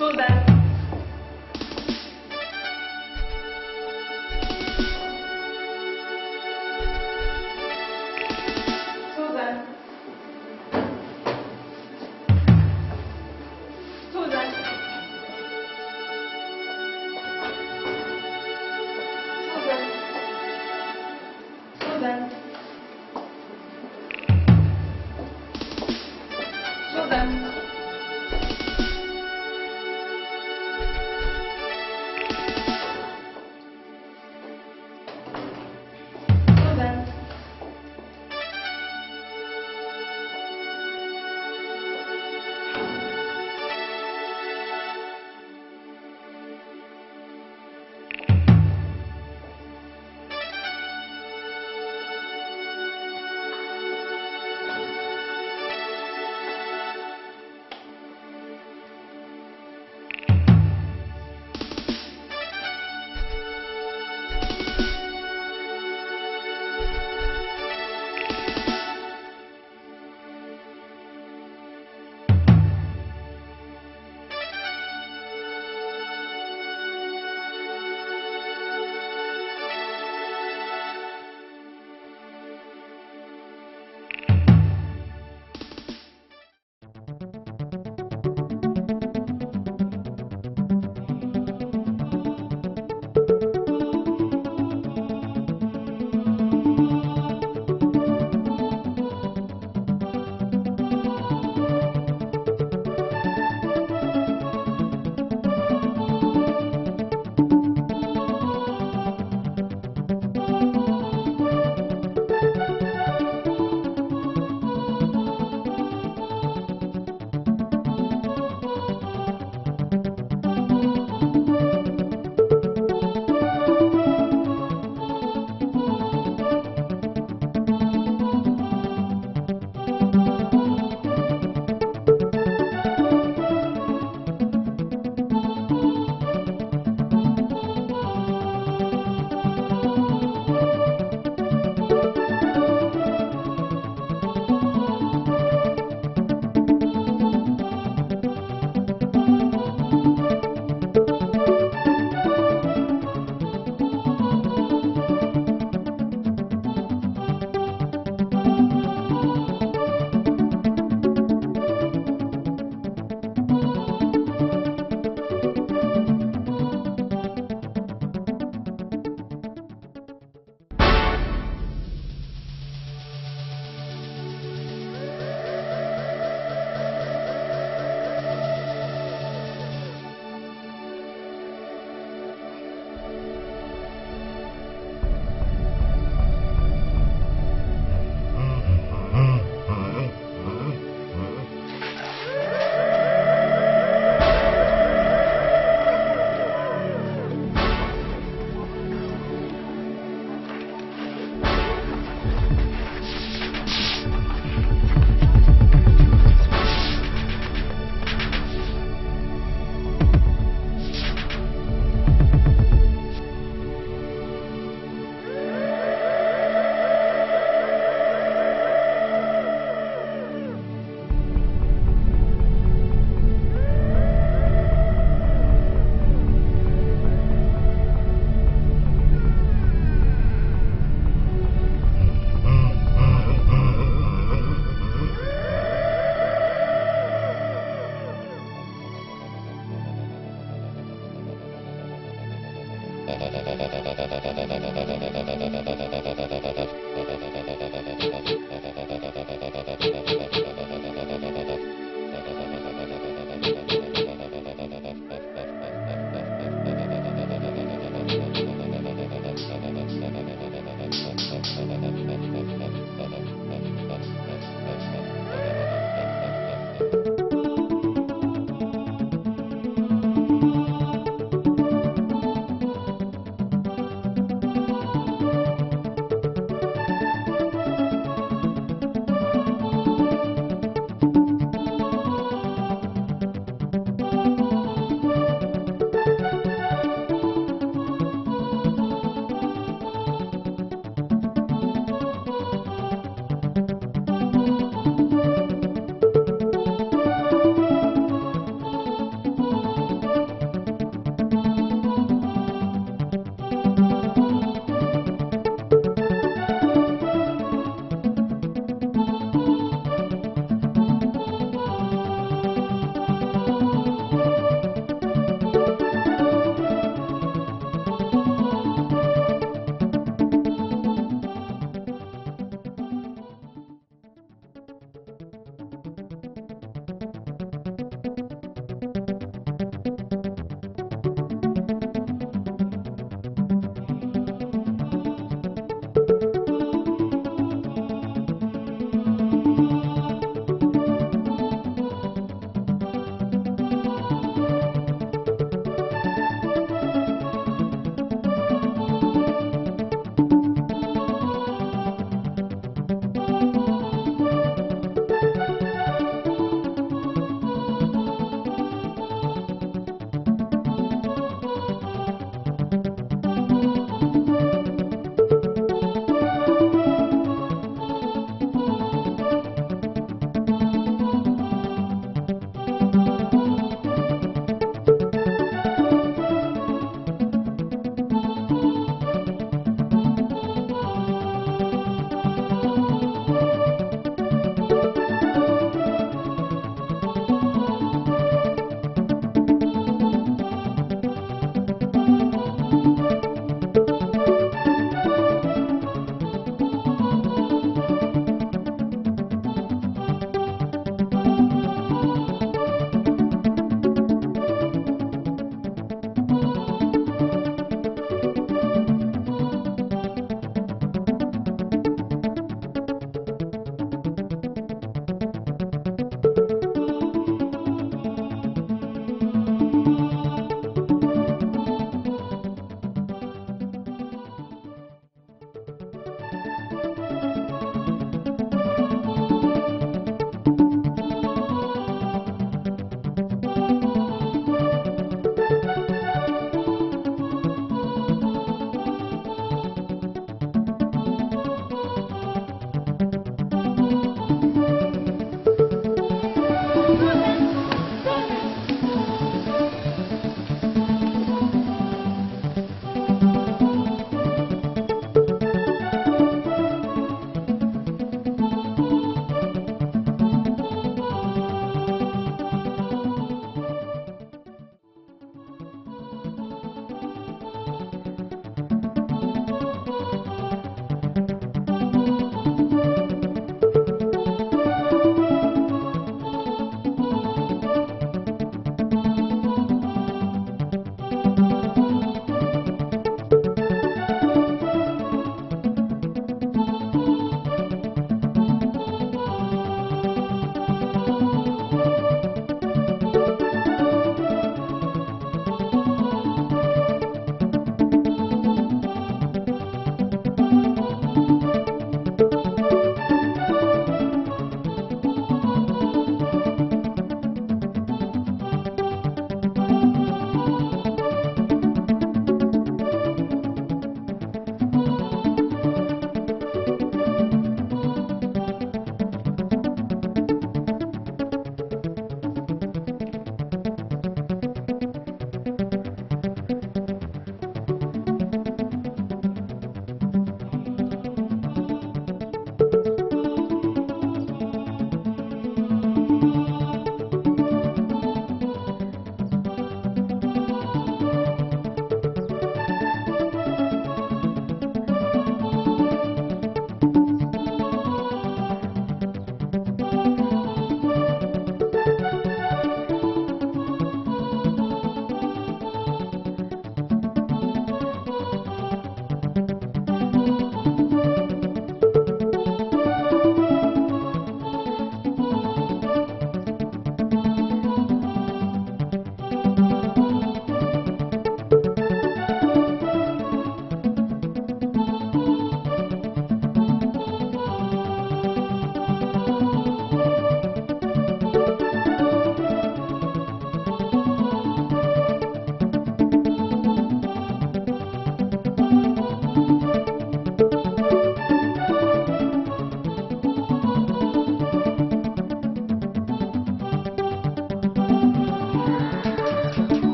Susan. Susan. Susan. Susan. Susan. Susan. Susan.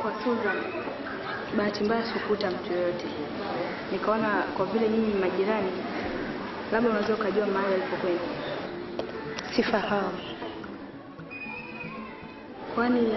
kwa Susan, bahati mbaya sikukuta mtu yoyote. Nikaona kwa vile nyinyi ni majirani, labda unaweza ukajua mahali alipokwenda. Sifahamu. Kwani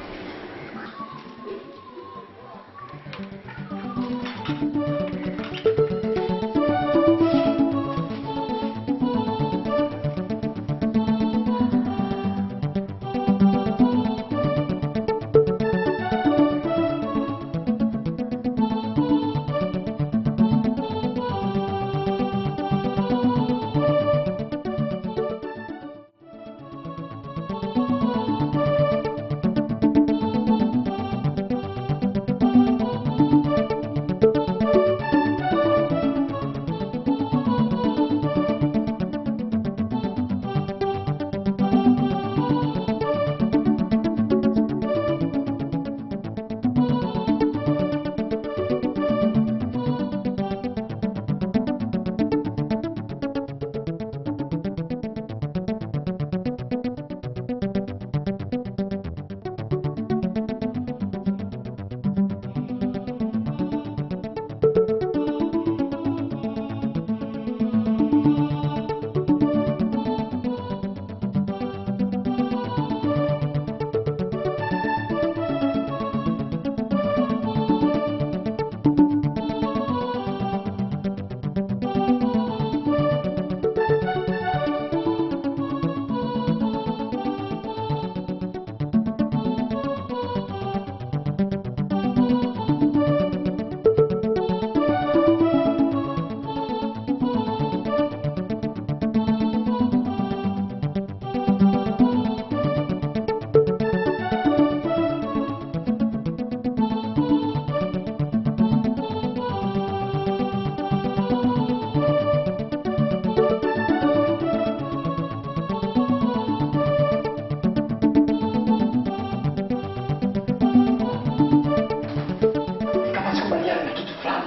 kama sikubaliana na kitu fulani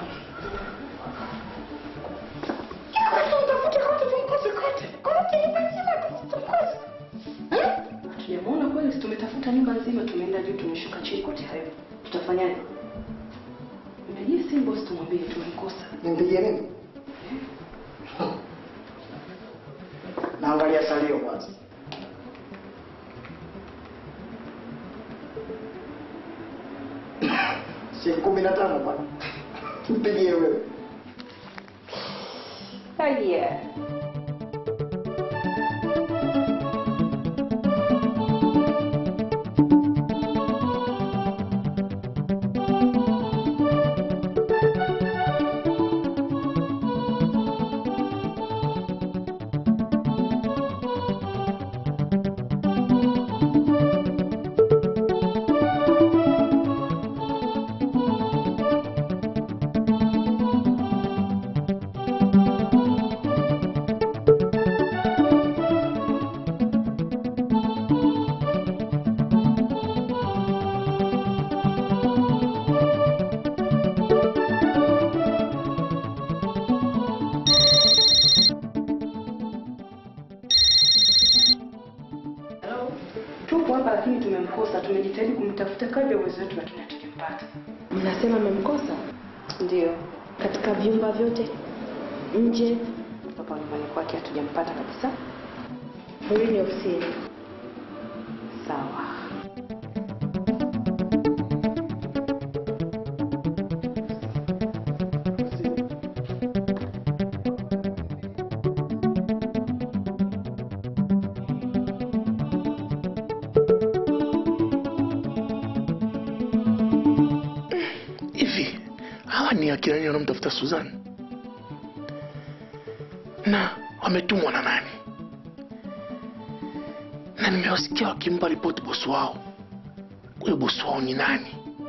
Hatujamuona kweli, si tumetafuta nyumba nzima, tumeenda juu, tumeshuka chini, kote hayo. Tutafanyaje? Mpigie simu bosi, tumwambie tumemkosa. nimpigie nini naangalia salio kwanza siku kumi na tano bwana mpigie wewe Haya. Hello? Tupo hapa lakini tumemkosa. Tumejitahidi kumtafuta kadri ya uwezo wetu lakini hatujampata. Mnasema mmemkosa Ndio. katika vyumba vyote nje? Hapa nyumbani kwake hatujampata kabisa. Rudini ofisini. Sawa. hivi hawa ni akina nini wanamtafuta Susan na wametumwa na nani? Na nimewasikia wakimpa ripoti bosi wao. Huyo bosi wao ni nani?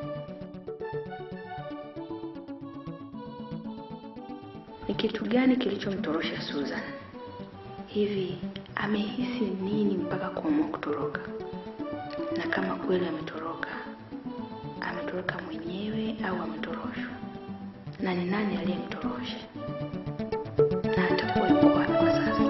ni kitu gani kilichomtorosha Susan? Hivi amehisi nini mpaka kuamua kutoroka? Na kama kweli ametoroka, ametoroka mwenyewe au ametoroshwa? Na ni nani aliyemtorosha? Na atakuwa yuko wapi kwa sasa?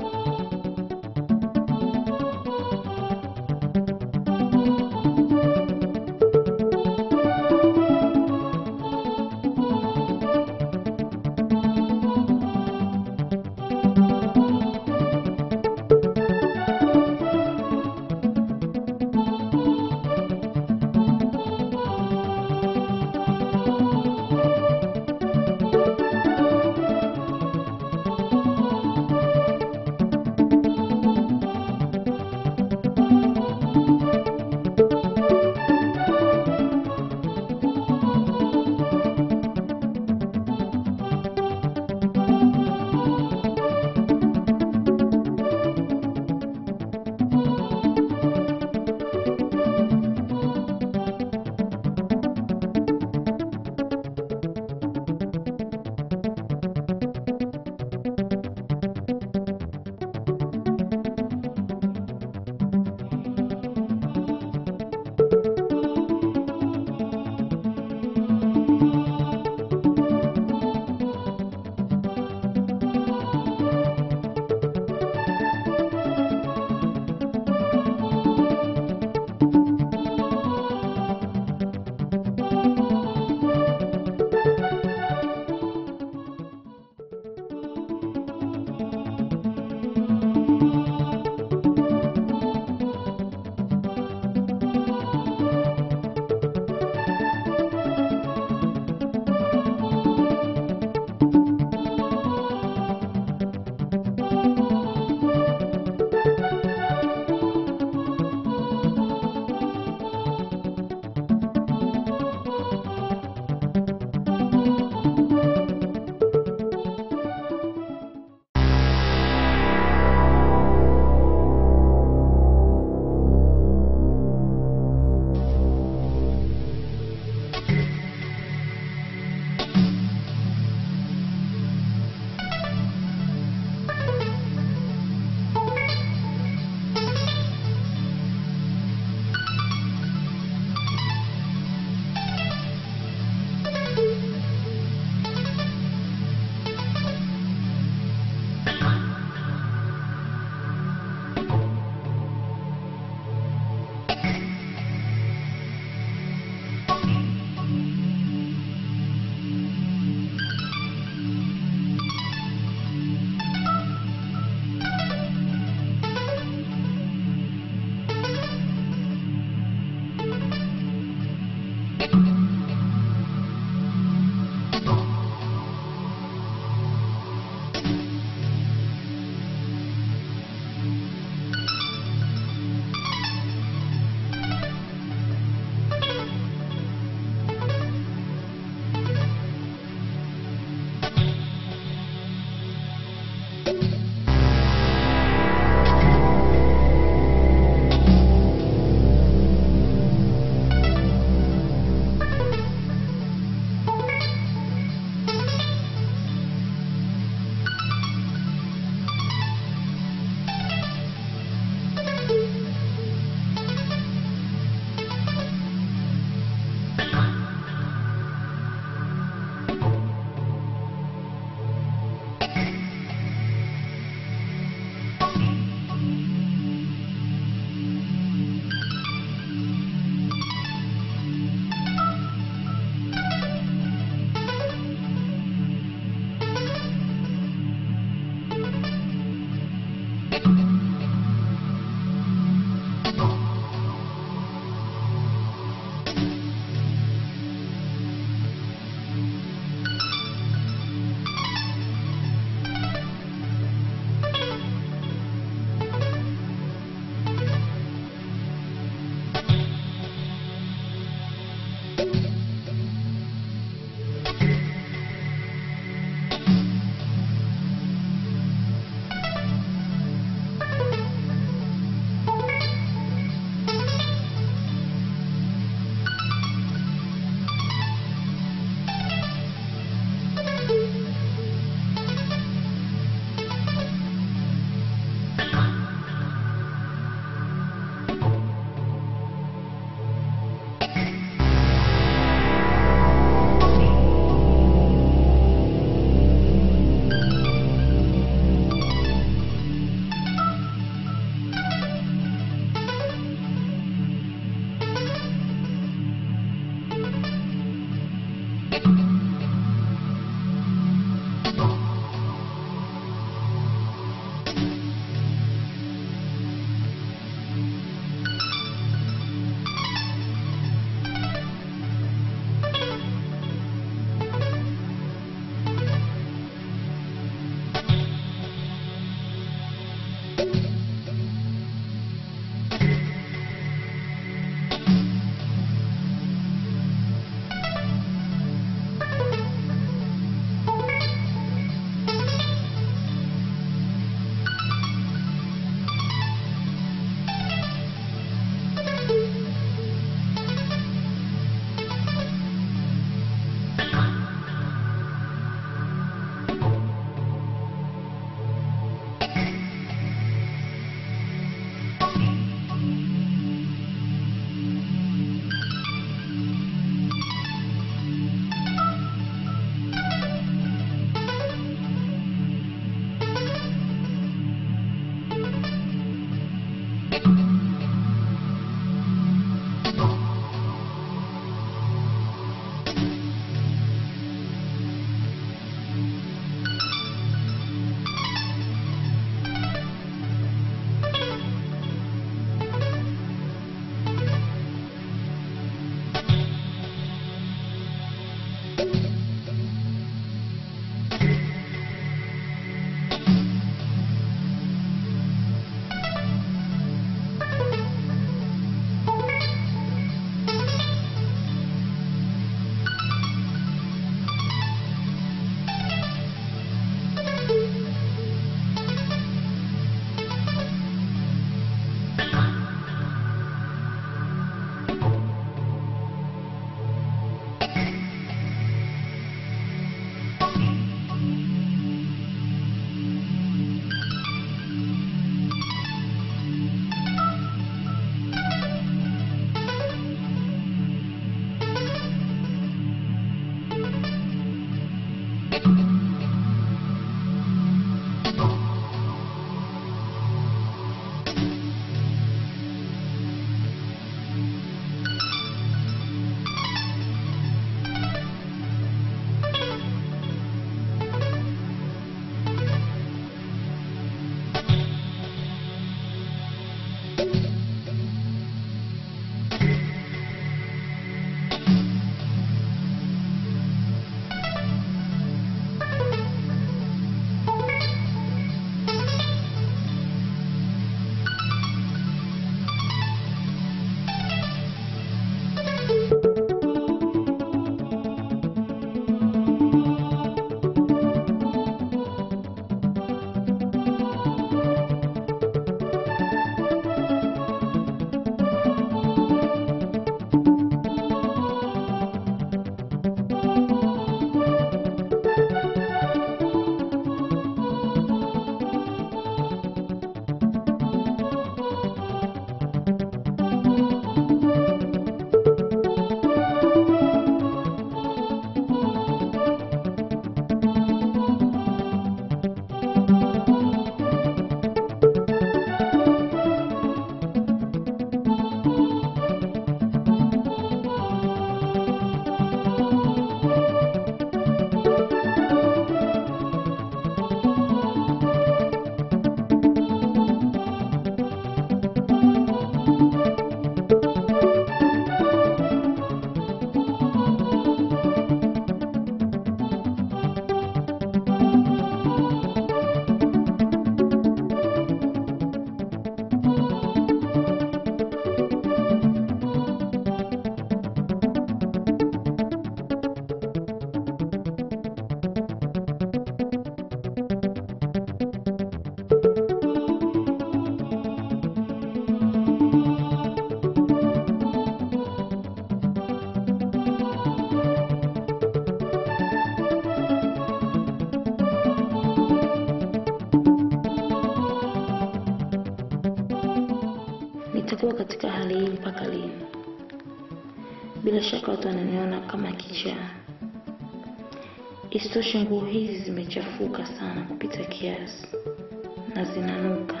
bila shaka watu wananiona kama kichaa. Isitoshe, nguo hizi zimechafuka sana kupita kiasi na zinanuka.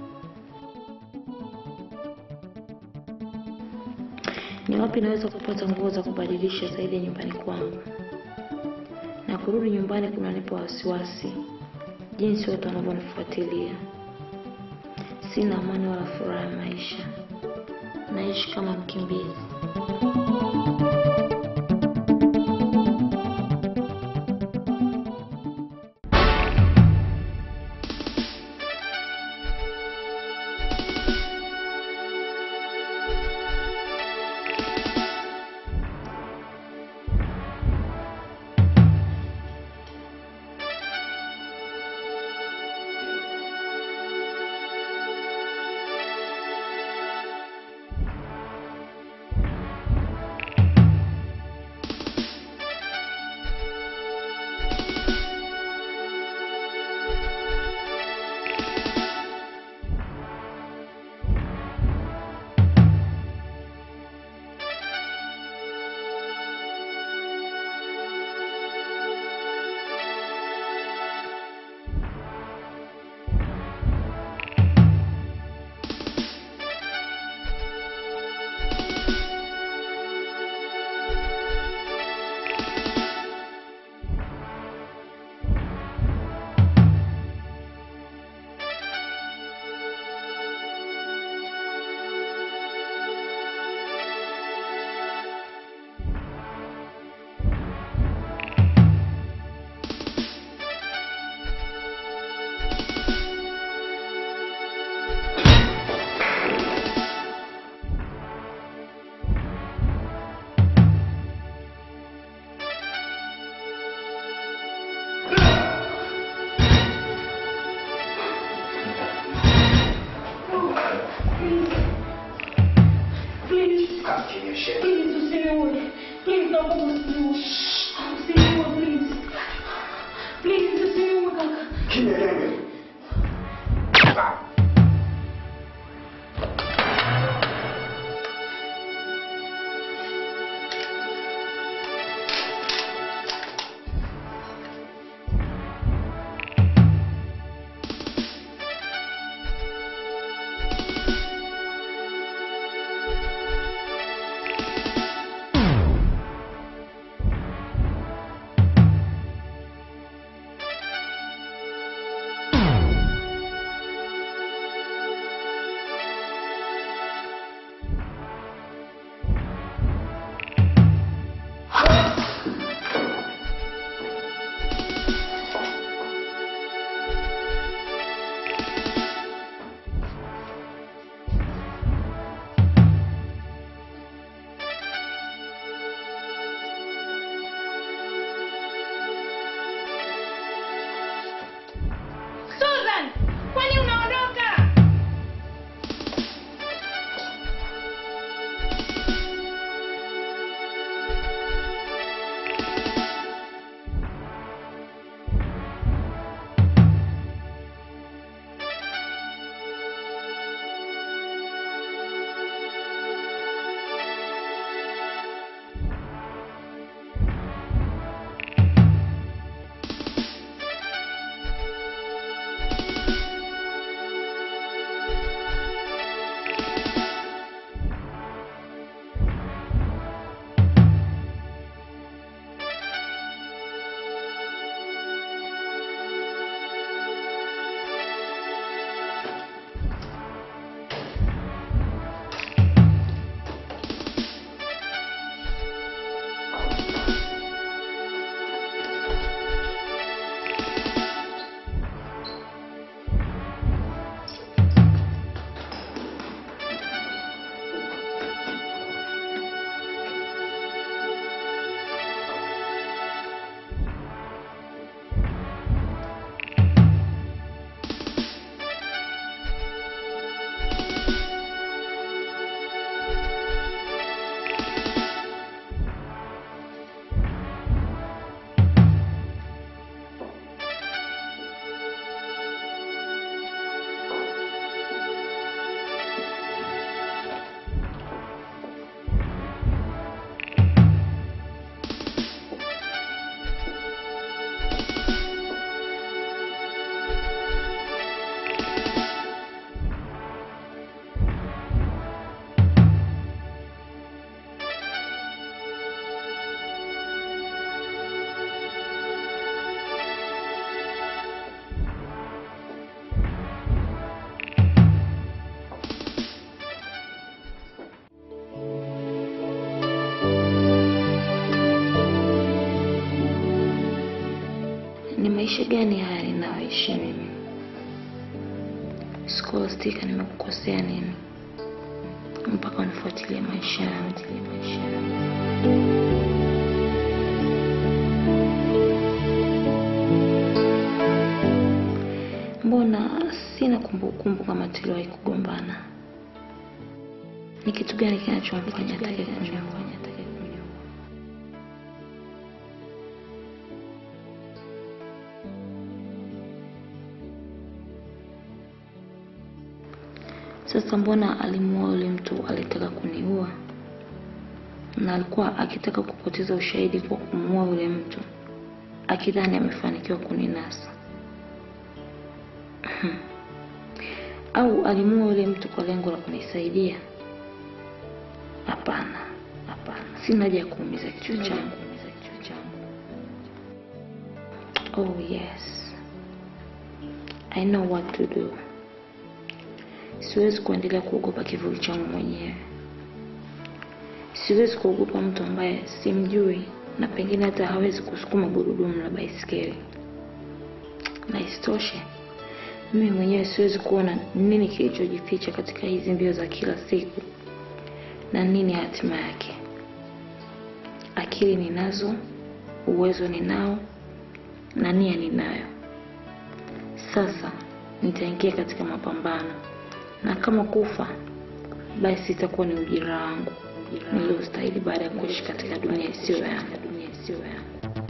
Ni wapi naweza kupata nguo za kubadilisha zaidi nyumbani kwangu? Na kurudi nyumbani kunanipa wasiwasi, jinsi watu wanavyonifuatilia. Sina amani wala furaha ya maisha, naishi kama mkimbizi. Please, please, usiniue. Please, naomba usiniue. Usiniue, please. Please, usiniue kaka. Kimya wewe. Maisha gani haya ninayoishi mimi? Scholastica, nimekukosea nini mpaka unifuatilie maisha yangu? maisha yangu. Mbona sina kumbukumbu kama tuliwahi kugombana? Ni kitu gani kinachomfanya atake kunioa? Sasa mbona alimuoa yule mtu alitaka kuniua, na alikuwa akitaka kupoteza ushahidi kwa kumuua yule mtu, akidhani amefanikiwa kuninasa au alimuua yule mtu kwa lengo la kunisaidia? Hapana, hapana, sina haja ya kuumiza kichwa changu. Oh yes, I know what to do. Siwezi kuendelea kuogopa kivuli changu mwenyewe. Siwezi kuogopa mtu ambaye simjui na pengine hata hawezi kusukuma gurudumu la baisikeli. Na isitoshe, mimi mwenyewe siwezi kuona nini kilichojificha katika hizi mbio za kila siku na nini hatima yake. Akili ninazo, uwezo ninao na nia ninayo. Sasa nitaingia katika mapambano na kama kufa basi itakuwa ni ujira wangu niliostahili baada ya kuishi katika dunia isiyo yangu. Dunia isiyo yangu.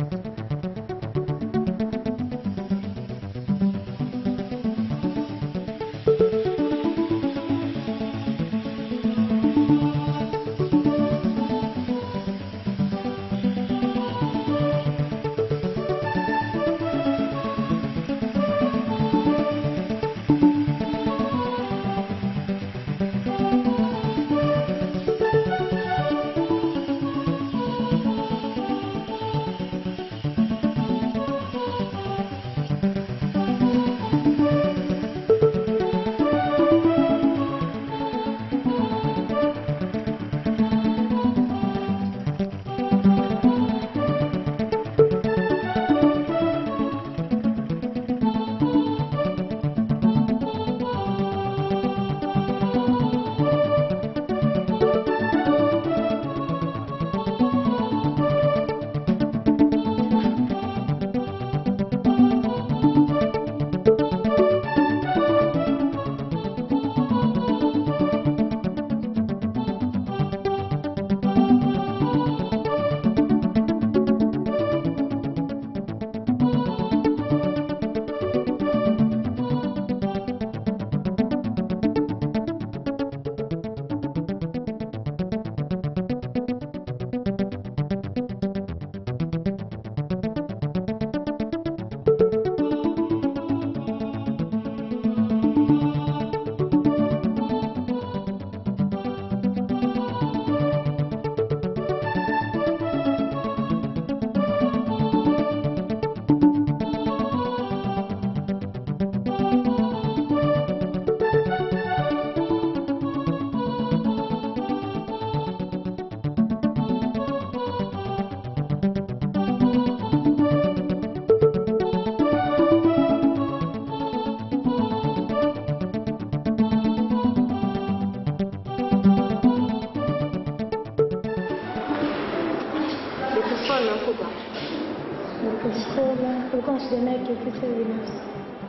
Nikaskola, kulikuwa na shida naye kiafisa binafsi.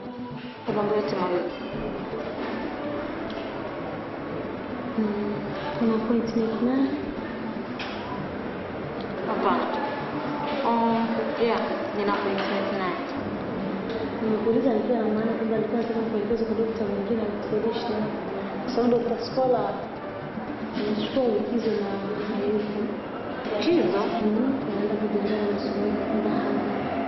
Kwa mambo yote mawili. Mm, Kuna appointment naye. Hapana. Um, yeah, nina appointment naye. Nimekuuliza nikiwa na maana kwamba alikuwa anataka kuelekeza kwa dokta mwingine akusaidie shida yako. Kwa sababu dokta Skola anachukua likizo na hayupo. Likizo? Mhm, anaenda kujiandaa na masomo yake kwamba hana.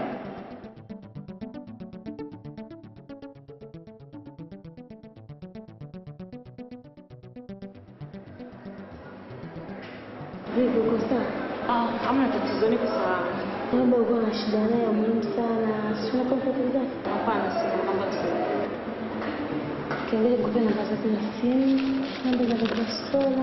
Vipi, uko sawa? Ah, hamna tatizo, niko salama. Labda uko na shida naye ya muhimu sana, si unapata zake? Hapana, sina mambo ya kusema. Kiangalia kupe namba zake za simu, namba za Dr. Skola.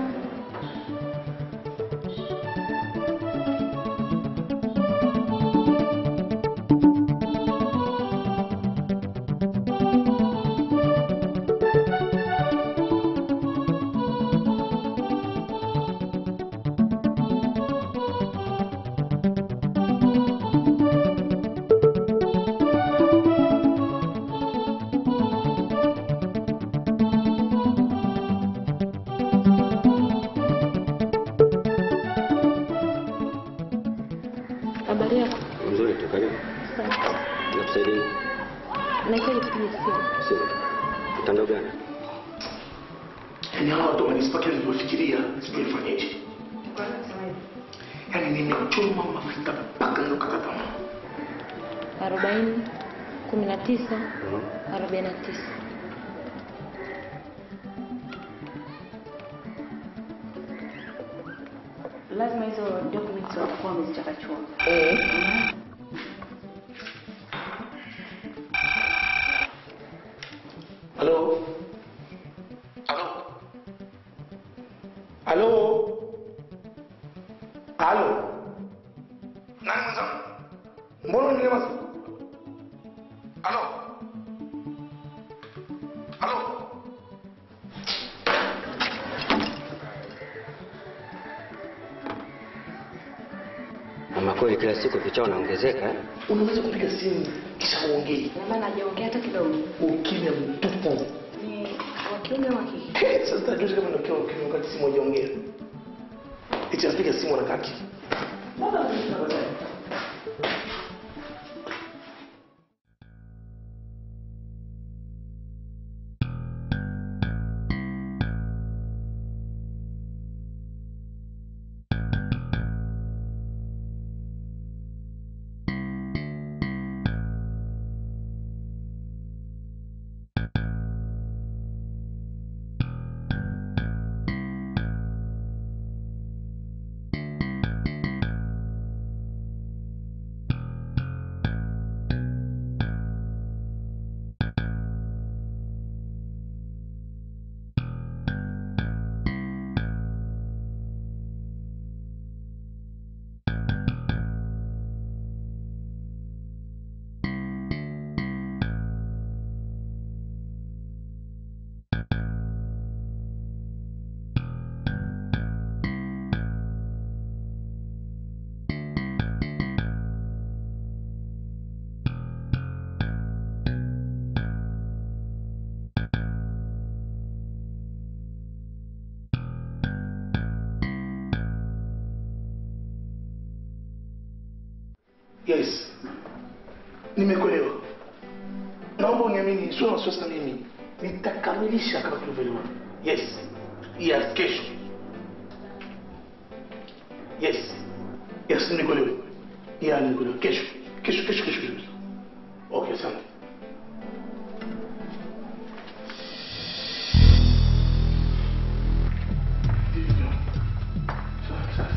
habari yako? Mzuri tu, karibu. Asante. Nakusaidia. Nahitaji kupiga simu. Simu. Mtandao gani? Yaani hawa watu wamenispaki nilivyofikiria, sijui nifanyeje. Yaani nimechoma mafuta mpaka nikakata tamaa. arobaini kumi na tisa arobaini na tisa Lazima hizo documents watakuwa wamezichakachua. Halo? Halo? Halo? Halo? Nani mwenzangu? Mbona uninyamaza? Halo? Halo? Ama kweli kila siku picha unaongezeka eh? Unaweza kupiga simu kisha uongee. Ina maana hajaongea hata kidogo. Ukimya mtupu. Ni wa kiume au wa kike? Sasa tajua kama ndio kwa ukimya wakati simu hajaongea. Eti anapiga simu anakaa kimya. Yes. Nimekuelewa. Naomba uniamini, sio na wasiwasi na mimi. Nitakamilisha kama tulivyoelewa. Yes. Yes, kesho. Yes. Yes, nimekuelewa. Yeah, nimekuelewa. Kesho. Kesho, kesho, kesho, kesho. Okay, asante. Sawa, sawa.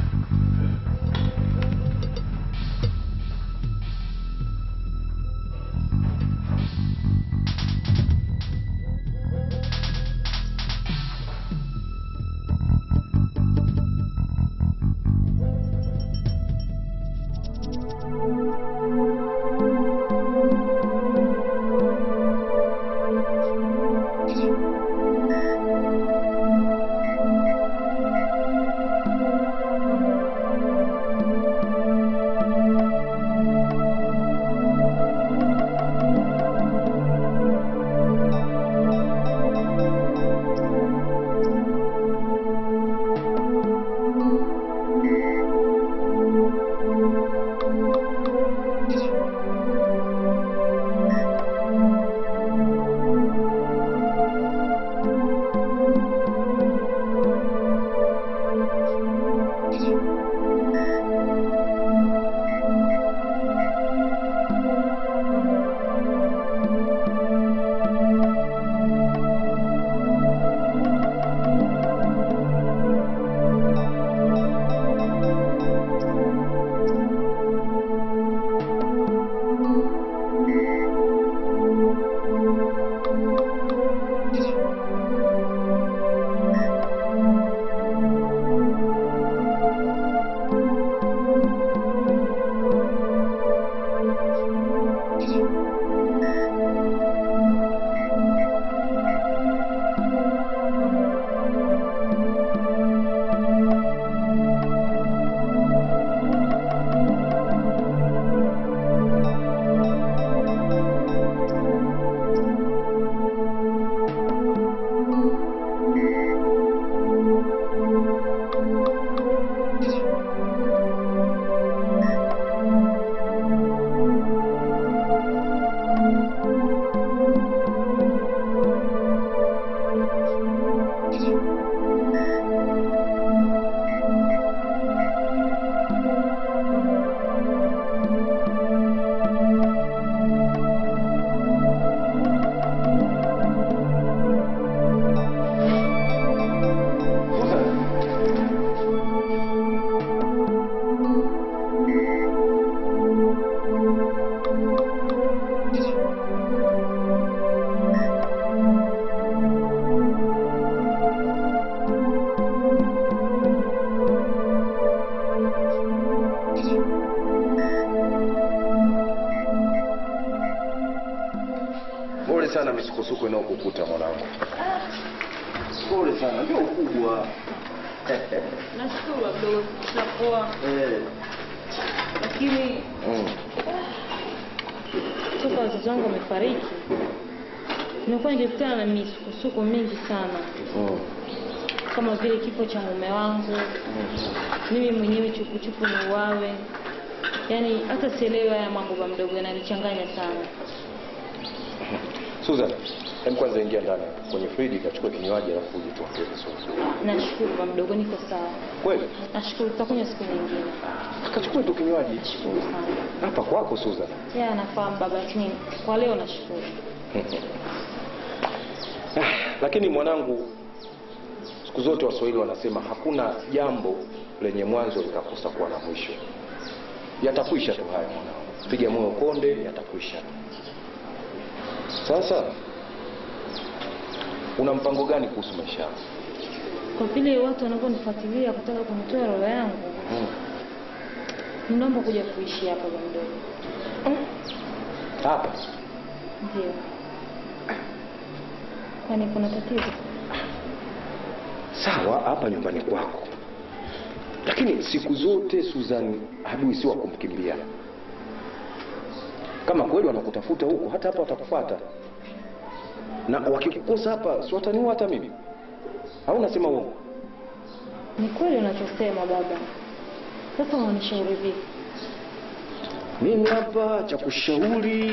na misukosuko inayokukuta mwanangu. Pole sana, ndio ukubwa. Nashukuru wadogo, tutapoa, Eh. lakini Mm. toka wazazi wangu wamefariki, nimekuwa nikikutana na misukosuko mingi sana, Mm. kama vile kifo cha mume wangu, mimi mwenyewe chupuchupu ni uwawe. Yaani hata sielewi haya mambo ba mdogo, yananichanganya sana. Susan, hebu kwanza ingia ndani kwenye friji kachukua kinywaji alafu uje tuongee vizuri. Nashukuru ba mdogo, niko sawa. Kweli? Nashukuru, tutakunywa siku nyingine. Akachukua tu kinywaji Nashukuru sana. hapa kwako Susan. Ya nafahamu baba, lakini kwa leo nashukuru. Ah, Lakini mwanangu, siku zote Waswahili wanasema hakuna jambo lenye mwanzo likakosa kuwa na mwisho. Yatakwisha tu haya mwanangu, piga moyo konde, yatakwisha. Sasa una mpango gani kuhusu maisha yako? Kwa vile watu wanavyonifuatilia kutaka kunitoa roho yangu, Mm. ninaomba kuja kuishi hapa ba mdogo. Hapa Ndio. Kwani kuna tatizo? sawa, hapa nyumbani kwako, lakini siku zote Susan, adui si wa kumkimbia. Kama kweli wanakutafuta huko, hata hapa watakufuata, na wakikukosa hapa, si wataniua hata mimi? Au unasema uongo? Ni kweli unachosema baba. Sasa unanishauri vipi? Mimi hapa cha kushauri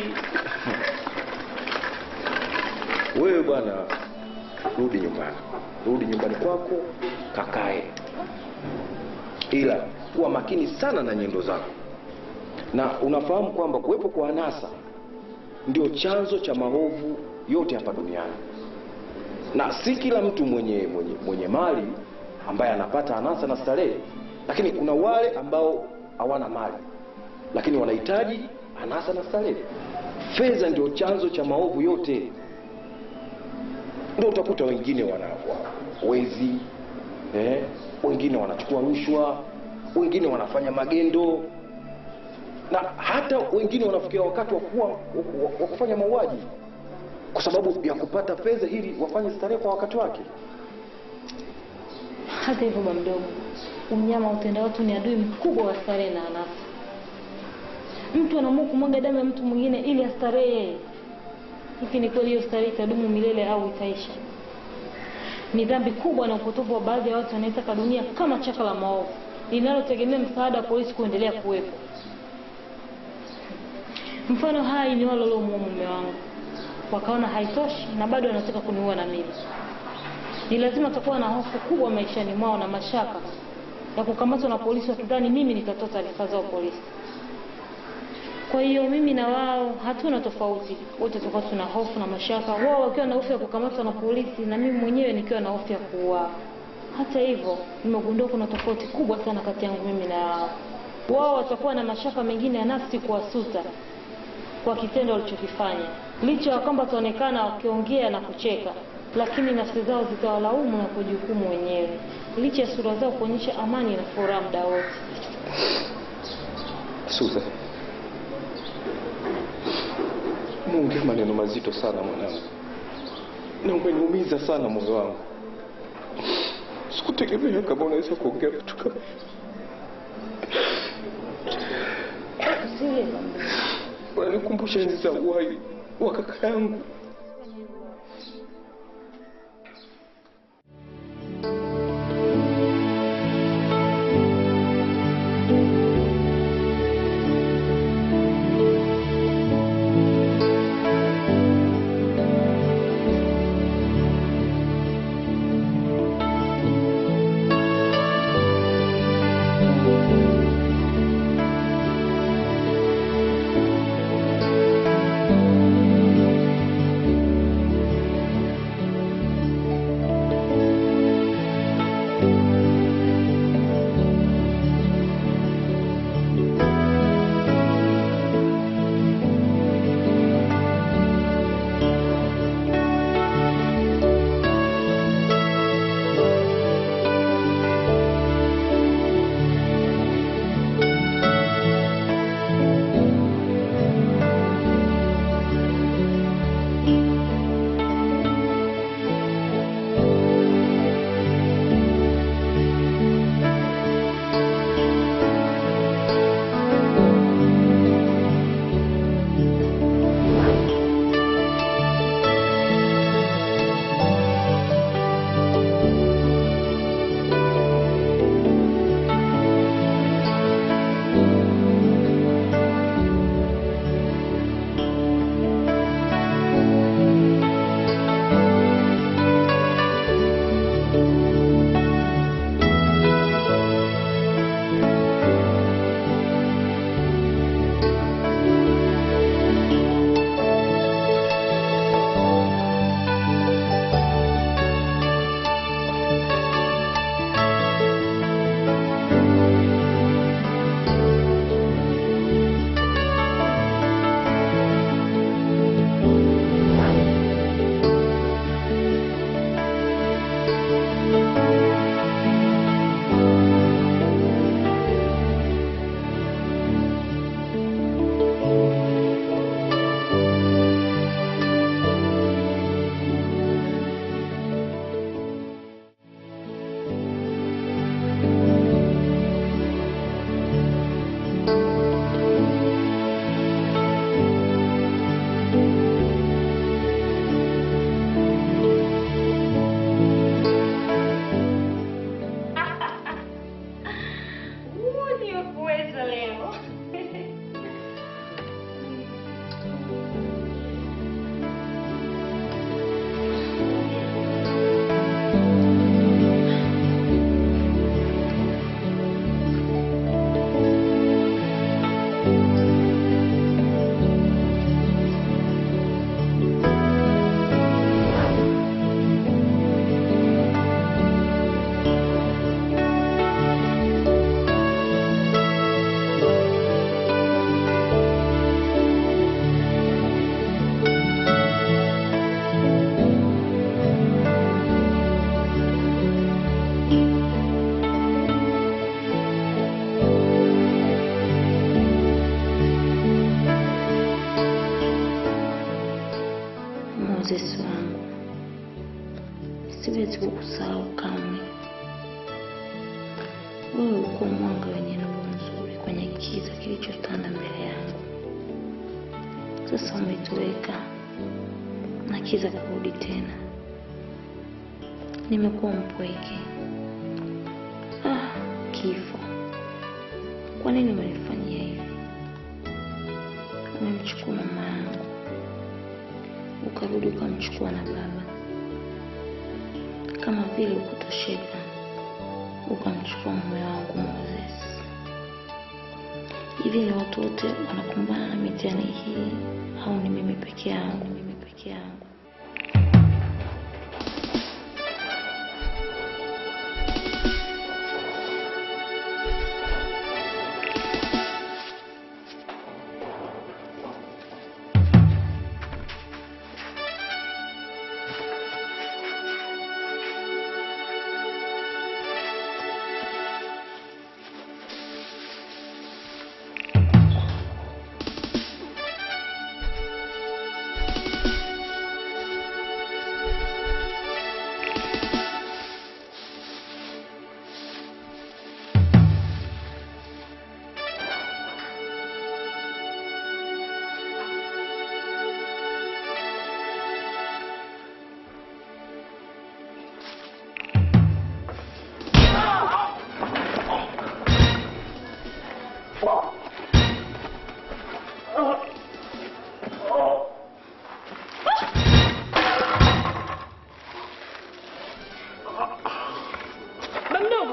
wewe bwana, rudi nyumbani, rudi nyumbani kwako, kakae, ila kuwa makini sana na nyendo zako, na unafahamu kwamba kuwepo kwa anasa ndio chanzo cha maovu yote hapa duniani, na si kila mtu mwenye, mwenye, mwenye mali ambaye anapata anasa na starehe, lakini kuna wale ambao hawana mali lakini wanahitaji anasa na starehe. Fedha ndio chanzo cha maovu yote. Ndio utakuta wengine wana wa- wezi eh, wengine wanachukua rushwa, wengine wanafanya magendo, na hata wengine wanafikia wakati wa kuwa wa- wa kufanya mauaji kwa sababu ya kupata fedha ili wafanye starehe kwa wakati wake. Hata hivyo ba mdogo, unyama utenda watu ni adui mkubwa wa starehe na anasa. Mtu anaamua kumwaga damu ya mtu mwingine ili astarehe yeye. Hivi ni kweli hiyo starehe itadumu milele au itaisha? Ni dhambi kubwa na upotovu wa baadhi ya watu wanaitaka dunia kama chaka la maovu linalotegemea msaada wa polisi kuendelea kuwepo. Mfano hai ni wale waliomuua mume wangu, wakaona haitoshi na bado wanataka kuniua na mimi. Ni lazima tutakuwa na hofu kubwa maishani mwao na mashaka ya kukamatwa na polisi wakidhani mimi nitatoa taarifa zao polisi. Kwa hiyo mimi na wao hatuna tofauti, wote tutakuwa tuna hofu na mashaka, wao wakiwa na hofu ya kukamatwa na polisi na mimi mwenyewe nikiwa na hofu ya kuuawa. Hata hivyo, nimegundua kuna tofauti kubwa sana kati yangu mimi na wao. Wao watakuwa na mashaka mengine ya nafsi kuwasuta kwa kitendo walichokifanya, licha ya kwamba wataonekana wakiongea na kucheka, lakini nafsi zao zitawalaumu na kujihukumu wenyewe, licha ya sura zao kuonyesha amani na furaha muda wote. Susan, umeongea maneno mazito sana mwanangu, na umeniumiza sana moyo wangu. Sikutegemea kama unaweza kuongea vitu kama hivi. Usilie baba. Unanikumbusha enzi za uhai wa kaka yangu. siwezi kukusahau kamwe. Wewe ulikuwa mwanga wenye nuru nzuri kwenye kiza kilichotanda mbele yangu. Sasa umetoweka na kiza kurudi tena. Nimekuwa mpweke. Ah, kifo, kwa nini umenifanyia hivi? Umemchukua mama yangu, ukarudi ukamchukua na baba, kama vile ukutosheka, ukamchukua mume wangu Moses. Hivi ni watu wote wanakumbana na mitihani hii au ni mimi peke yangu? Mimi peke yangu? Ba mdogo.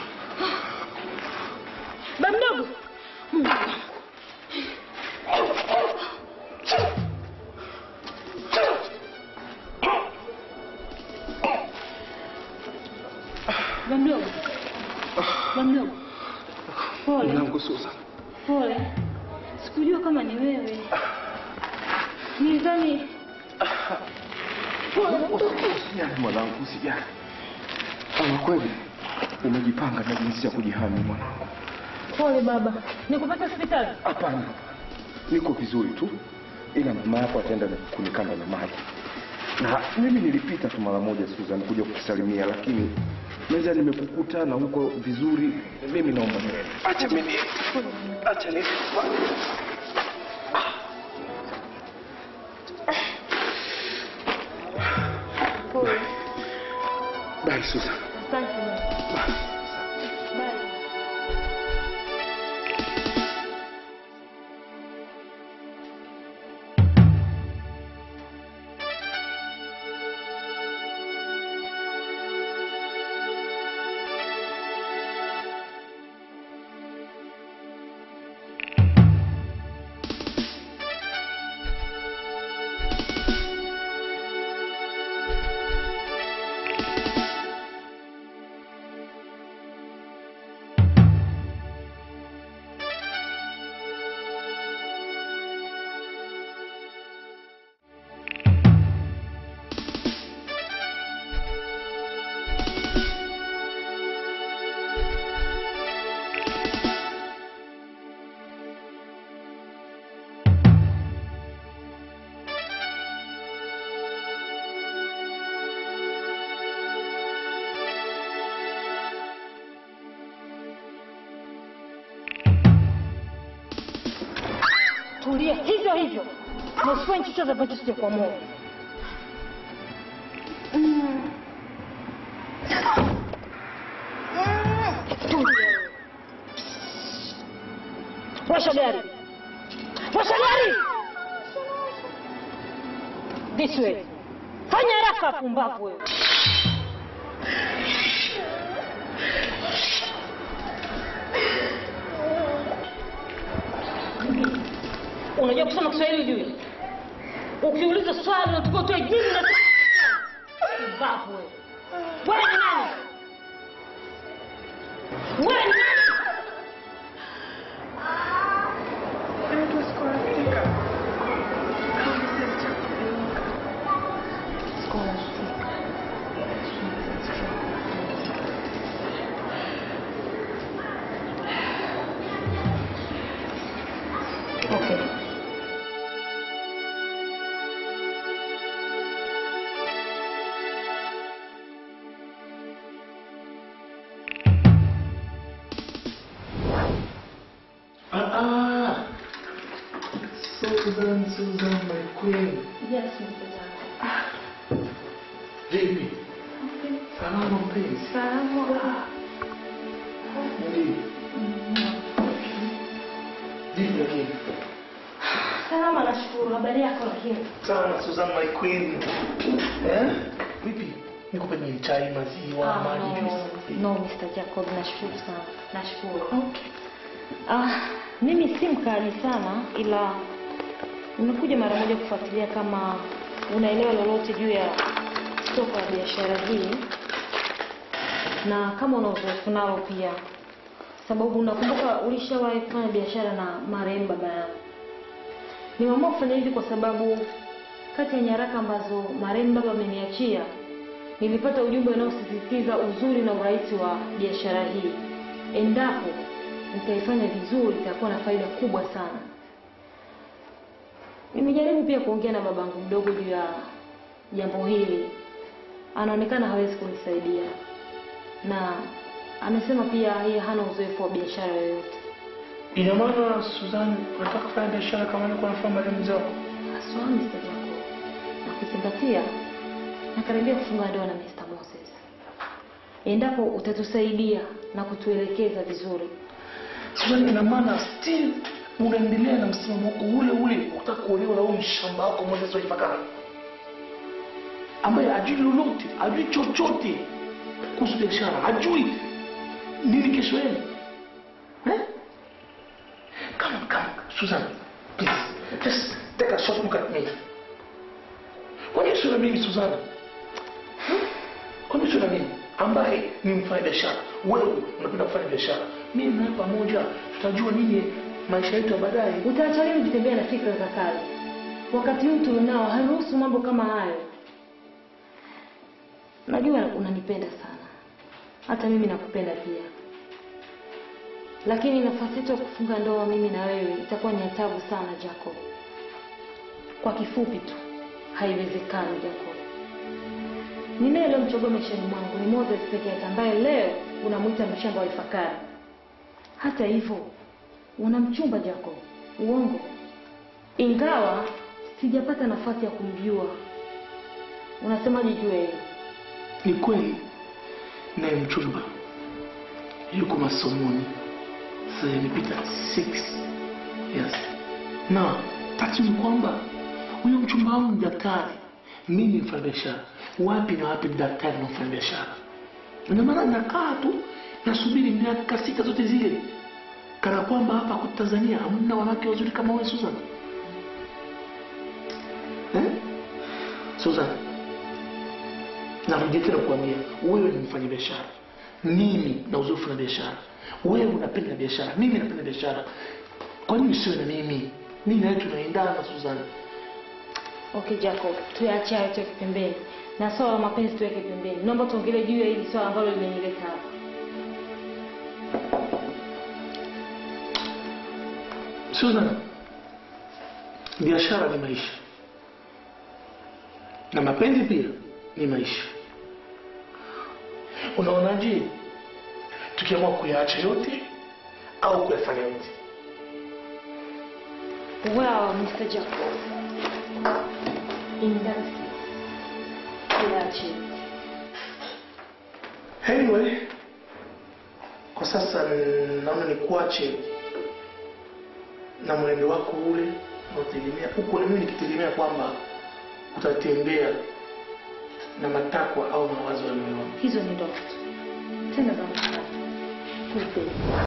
Ba mdogo. Ba mdogo. Ba mdogo. Pole. Mwanangu Susan. Pole. Sikujua kama ni wewe. Nilidhani Usijali mwanangu, usijali. Ama kweli umejipanga na jinsi ya kujihami mwanangu. pole baba. Nikupeleke hospitali. Hapana, niko vizuri tu, ila mama yako ataenda na kunikanda na maji, na mimi nilipita tu mara moja Susan kuja kukusalimia, lakini meza nimekukuta na huko vizuri. Mimi naomba niende. Acha mimi, acha ni Bye Susan. Asante baba. Bye. Tulia hivyo hivyo. Na usifanye chochote ambacho sijakuamua. Tulia. Washa gari. Washa gari. This way. Fanya haraka pumbavu wewe. Unajua kusema Kiswahili juu? Ukiuliza swali unatakiwa utoe jibu na pumbavu wewe. Wewe ni nani? Wewe ni nani? Okay. Susan, Susan, my queen. Yes, Mr. Jacob. Vipi? Salama mpenzi. Salama. Ndiyo. Vipi lakini? Salama nashukuru. Habari yako lakini? Sana Susan, my queen. Eh? Vipi? Nikupe nini chai, maziwa, Ah, maji, no, juice? no Mr. Jacob, nashukuru sana. Nashukuru. Ah, mimi si mkali sana ila nimekuja mara moja kufuatilia kama unaelewa lolote juu ya soko la biashara hii na kama una uzoefu nalo pia, sababu unakumbuka ulishawahi kufanya biashara na marehemu baba yangu. Nimeamua kufanya hivi kwa sababu kati ya nyaraka ambazo marehemu baba ameniachia nilipata ujumbe unaosisitiza uzuri na urahisi wa biashara hii. Endapo nitaifanya vizuri, itakuwa na faida kubwa sana. Nimejaribu pia kuongea na babangu mdogo juu ya jambo hili, anaonekana hawezi kunisaidia na amesema pia yeye hana uzoefu wa biashara yoyote. Ina maana Susan, unataka kufanya biashara kama nilikuwa nafanya marehemu mzee wako? Haswa Mr. Jacob, na kuzingatia nakaribia kufunga ndoa na Mr. Moses. Endapo utatusaidia na kutuelekeza vizuri, Susan, ina maana still unaendelea na msimamo wako ule ule, unataka kuolewa na huyu mshamba wako Moses wa Ifakara ambaye hajui lolote, hajui chochote kuhusu biashara, hajui nini kesho yenu eh? Come on, come, Susan, please, just take a short look at me. Kwa nini sio na mimi Susan? Hmm? Kwa nini sio na mimi ambaye ni mfanya biashara, wewe unapenda kufanya biashara, mimi nawe pamoja tutajua nini maisha yetu ya baadaye. utaacha lini kutembea na fikra za kale? Wakati huu tulionao haruhusu mambo kama hayo. Najua unanipenda sana, hata mimi nakupenda pia, lakini nafasi yetu ya kufunga ndoa mimi na wewe itakuwa ni hatabu sana Jacob. Kwa kifupi tu, haiwezekani Jacob. Ninaye aliyomchagua maishani mwangu ni Moses peke yake, ambaye leo unamwita mshamba wa Ifakara. Hata hivyo una mchumba Jacob, uongo. Ingawa sijapata nafasi ya kumjua. Unasemaje juu ya hilo? Ni kweli naye mchumba yuko masomoni, sasa imepita six years, na tatizo ni kwamba huyo mchumba wangu ni daktari, mimi ni mfanyabiashara. Wapi na wapi ni daktari na mfanyabiashara? Ndio maana nakaa tu nasubiri miaka sita zote zile, kana kwamba hapa kwetu Tanzania hamna wanawake wazuri kama wewe Susan. Eh? Susan, narudia tena kuambia wewe ni mfanyabiashara, mimi na uzoefu na biashara. Wewe unapenda biashara, mimi napenda biashara. Kwa nini usiwe na mimi? Mimi nawe tunaendana Susan. Okay Jacob, tuache hayo tuweke pembeni, na swala la mapenzi tuweke pembeni. Naomba tuongelee juu ya hili swala ambalo limenileta hapa. Susan, biashara ni maisha na mapenzi pia ni maisha. Unaonaje tukiamua kuyaacha yote au kuyafanya yote? Well, Mr. Jacob, in that case, tuache. Anyway, kwa sasa naona nikuache na mwenendo wako ule unaotegemea huko, na mimi nikitegemea kwamba utatembea na matakwa au mawazo ya moyo wangu. Hizo ni ndoto tu. Tena za mtaa. Tupe.